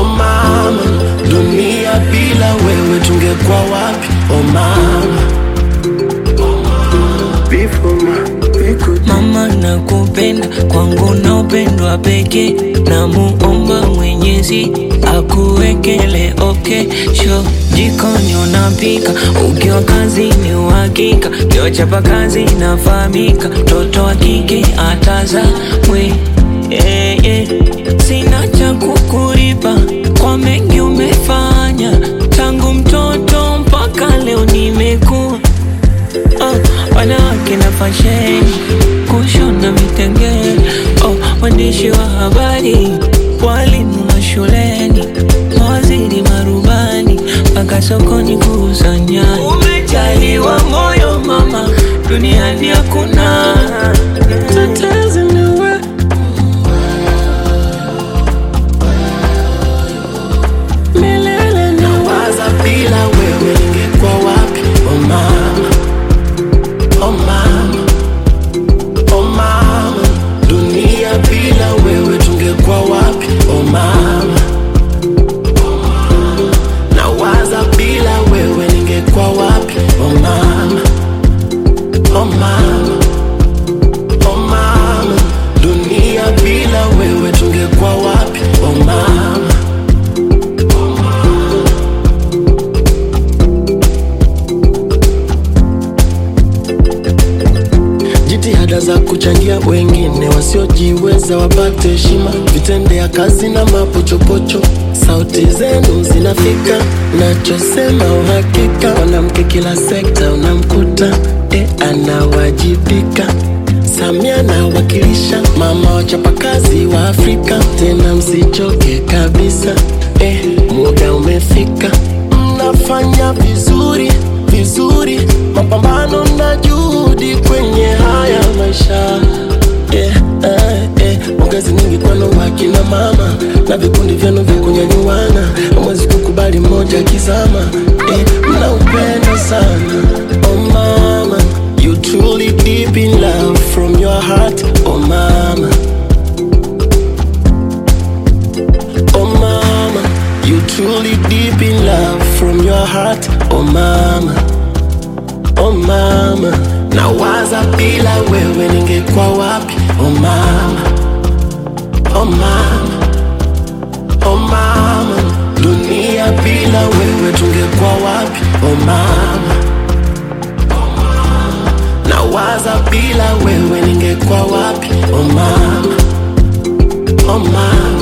oh mama, dunia bila wewe tungekuwa wapi? Oh mama, Before my- we could- Mama nakupenda kwangu na upendwa pekee, na muomba Mwenyezi akuwekele okay sho jikoni unapika, ukiwa kazini uhakika, ukiwa chapa kazi inafahamika, mtoto wa kike atazamwe yeah, yeah. Sina cha kukulipa kwa mengi umefanya tangu mtoto mpaka leo nimekuwa oh, wanawake na fasheni kushona vitenge oh, waandishi wa habari walimu mashuleni mawaziri marubani mpaka sokoni kuuza nyanya umejaliwa moyo mama duniani hakuna tetezi niwe milele na Waza bila wewe ningekuwa wapi? Oh mama, oh mama, oh mama, dunia bila wewe tungekuwa wapi? Oh mama, na waza bila wewe ningekuwa wapi? Oh mama, oh mama, oh mama, dunia bila wewe tungekuwa wapi? Oh mama. Jitihada za kuchangia wengine wasiojiweza wapate heshima, vitendea kazi na mapochopocho, sauti zenu zinafika. Nachosema uhakika, mwanamke kila sekta unamkuta e, anawajibika. Samia anawakilisha mama wachapakazi wa Afrika, tena msichoke kabisa e, muda umefika, mnafanya vizuri vizuri, mapambano na juhudi kwenye haya maisha yeah, eh, eh. Pongezi nyingi kwenu wakina mama na vikundi vyenu vya kunyanyuana, hamwezi kukubali mmoja akizama eh, mna upendo sana oh mama, you truly deep in love from your heart oh mama Oh mama, you truly deep in love from your heart. Oh mama, oh mama, na waza bila wewe ningekuwa wapi? Oh mama, oh mama, oh mama, dunia bila wewe tungekuwa wapi? Oh mama, na waza bila wewe ningekuwa wapi? Oh mama, oh mama